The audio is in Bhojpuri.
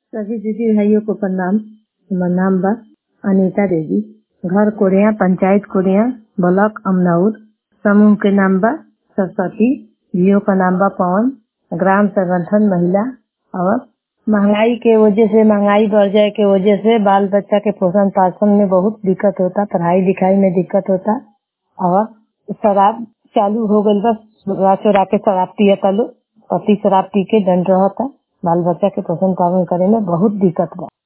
सभी दीदी भाइयों को प्रणाम हमार नाम बा अनीता देवी घर कोरिया पंचायत कोरिया ब्लॉक अमनौर समूह के नाम बा सरस्वती जियो का नाम बा पवन ग्राम संगठन महिला और महंगाई के वजह से महंगाई बढ़ जाए के वजह से बाल बच्चा के पोषण पाषण में बहुत दिक्कत होता पढ़ाई लिखाई में दिक्कत होता और शराब चालू हो गईल बा चोरा चोरा के शराब पियता लोग पति शराब पी के दंड रहता बाल बच्चा के पोषण पालन करे में बहुत दिक्कत बा